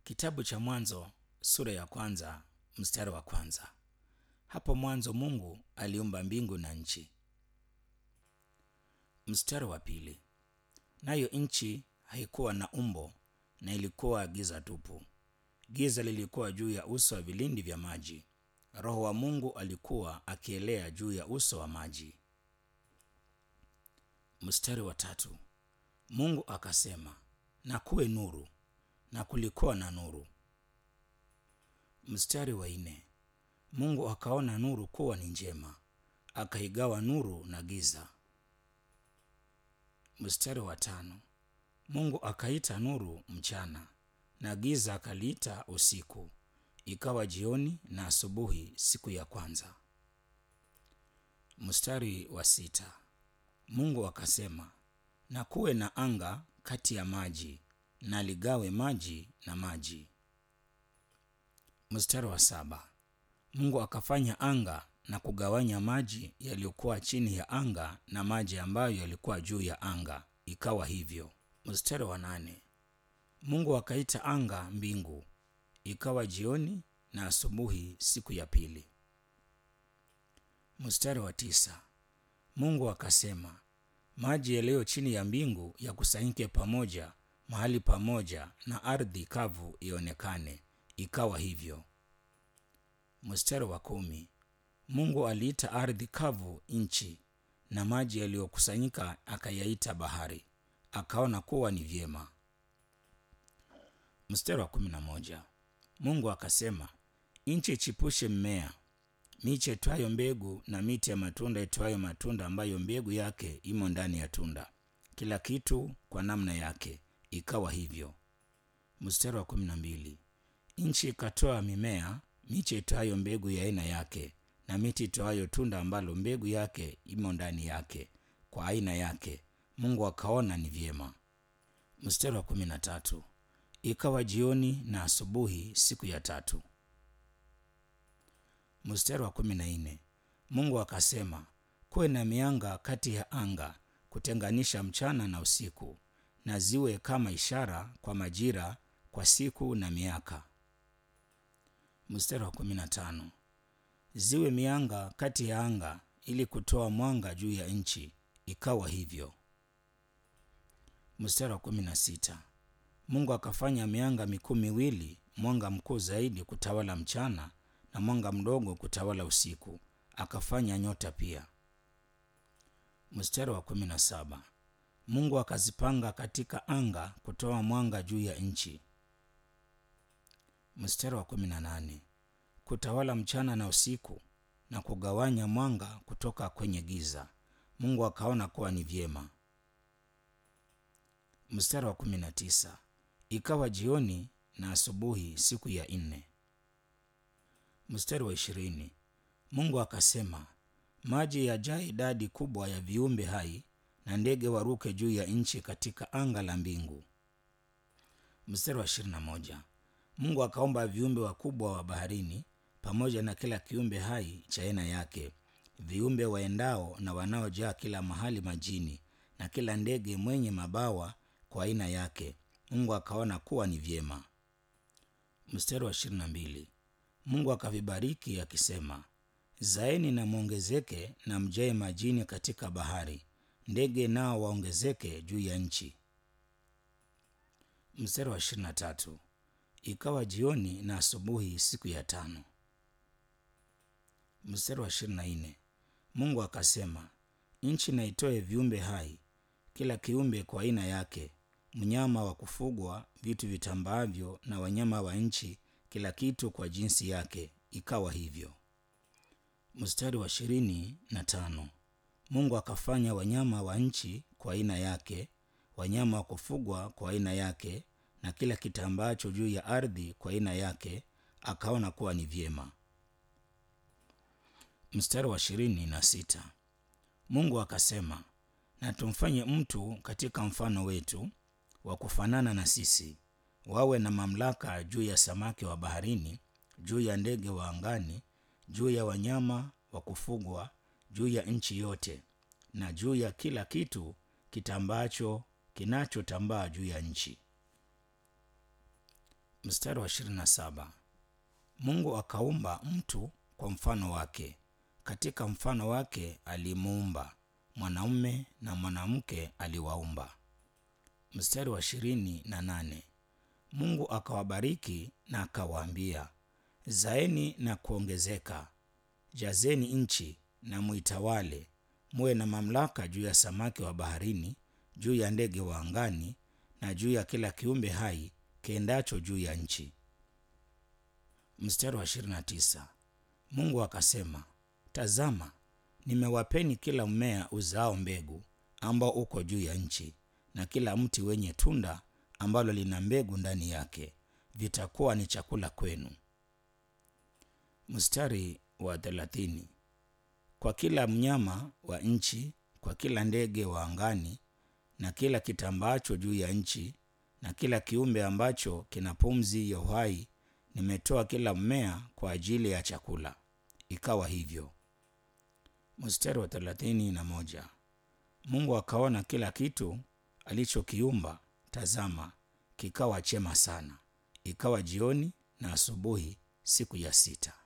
Kitabu cha Mwanzo sura ya kwanza mstari wa kwanza. Hapo mwanzo Mungu aliumba mbingu na nchi. Mstari wa pili. Nayo nchi haikuwa na umbo na ilikuwa giza tupu. Giza lilikuwa juu ya uso wa vilindi vya maji. Roho wa Mungu alikuwa akielea juu ya uso wa maji. Mstari wa tatu. Mungu akasema, na kuwe nuru, na kulikuwa na nuru. Mstari wa nne. Mungu akaona nuru kuwa ni njema, akaigawa nuru na giza. Mstari wa tano. Mungu akaita nuru mchana, na giza akaliita usiku. Ikawa jioni na asubuhi siku ya kwanza. Mstari wa sita. Mungu akasema, na kuwe na anga kati ya maji, na ligawe maji na maji. Mstari wa saba. Mungu akafanya anga na kugawanya maji yaliyokuwa chini ya anga na maji ambayo yalikuwa juu ya anga. Ikawa hivyo. Mstari wa nane. Mungu akaita anga mbingu. Ikawa jioni na asubuhi siku ya pili. Mstari wa tisa. Mungu akasema, maji yaliyo chini ya mbingu yakusanyike pamoja mahali pamoja, na ardhi kavu ionekane. Ikawa hivyo. Mstari wa kumi. Mungu aliita ardhi kavu nchi, na maji yaliyokusanyika akayaita bahari. Akaona kuwa ni vyema. Mstari wa kumi na moja. Mungu akasema, nchi ichipushe mmea, miche itwayo mbegu, na miti ya matunda itwayo matunda, ambayo mbegu yake imo ndani ya tunda, kila kitu kwa namna yake. Ikawa hivyo. Mstari wa kumi na mbili. Nchi ikatoa mimea, miche itwayo mbegu ya aina yake, na miti itwayo tunda ambalo mbegu yake imo ndani yake, kwa aina yake. Mungu akaona ni vyema. Mstari wa kumi na tatu. Ikawa jioni na asubuhi siku ya tatu. Mstari wa kumi na nne. Mungu akasema, kuwe na mianga kati ya anga kutenganisha mchana na usiku, na ziwe kama ishara kwa majira, kwa siku na miaka. Mstari wa kumi na tano. Ziwe mianga kati ya anga ili kutoa mwanga juu ya nchi. Ikawa hivyo. Mstari wa kumi na sita. Mungu akafanya mianga mikuu miwili, mwanga mkuu zaidi kutawala mchana na mwanga mdogo kutawala usiku. Akafanya nyota pia. Mstari wa kumi na saba. Mungu akazipanga katika anga kutoa mwanga juu ya nchi. Mstari wa kumi na nane. Kutawala mchana na usiku na kugawanya mwanga kutoka kwenye giza. Mungu akaona kuwa ni vyema. Mstari wa kumi na tisa. Ikawa jioni na asubuhi siku ya nne. Mstari wa ishirini. Mungu akasema, maji yajaa idadi kubwa ya viumbe hai na ndege waruke juu ya nchi katika anga la mbingu. Mstari wa ishirini na moja. Mungu akaumba viumbe wakubwa wa baharini pamoja na kila kiumbe hai cha aina yake, viumbe waendao na wanaojaa kila mahali majini, na kila ndege mwenye mabawa kwa aina yake. Mungu akaona kuwa ni vyema. Mstari wa ishirini na mbili. Mungu akavibariki akisema, zaeni na mwongezeke na mjae majini katika bahari, ndege nao waongezeke juu ya nchi. Mstari wa ishirini na tatu. Ikawa jioni na asubuhi siku ya tano. Mstari wa ishirini na nne. Mungu akasema, nchi na itoe viumbe hai, kila kiumbe kwa aina yake, mnyama wa kufugwa, vitu vitambaavyo na wanyama wa nchi, kila kitu kwa jinsi yake. Ikawa hivyo. Mstari wa ishirini na tano. Mungu akafanya wanyama wa nchi kwa aina yake, wanyama wa kufugwa kwa aina yake, na kila kitambacho juu ya ardhi kwa aina yake. Akaona kuwa ni vyema. Mstari wa ishirini na sita. Mungu akasema, na tumfanye mtu katika mfano wetu, wa kufanana na sisi, wawe na mamlaka juu ya samaki wa baharini, juu ya ndege wa angani, juu ya wanyama wa kufugwa, juu ya nchi yote, na juu ya kila kitu kitambacho kinachotambaa juu ya nchi. Mstari wa 27. Mungu akaumba mtu kwa mfano wake, katika mfano wake alimuumba, mwanaume na mwanamke aliwaumba. Mstari wa ishirini na nane. Mungu akawabariki na akawaambia, zaeni na kuongezeka, jazeni nchi na muitawale, muwe na mamlaka juu ya samaki wa baharini, juu ya ndege wa angani, na juu ya kila kiumbe hai kiendacho juu ya nchi. Mstari wa 29. Mungu akasema, tazama, nimewapeni kila mmea uzao mbegu ambao uko juu ya nchi, na kila mti wenye tunda ambalo lina mbegu ndani yake, vitakuwa ni chakula kwenu. Mstari wa 30. Kwa kila mnyama wa nchi, kwa kila ndege wa angani, na kila kitambaacho juu ya nchi, na kila kiumbe ambacho kina pumzi ya uhai nimetoa kila mmea kwa ajili ya chakula. Ikawa hivyo. Mstari wa thelathini na moja. Mungu akaona kila kitu alichokiumba, tazama, kikawa chema sana. Ikawa jioni na asubuhi, siku ya sita.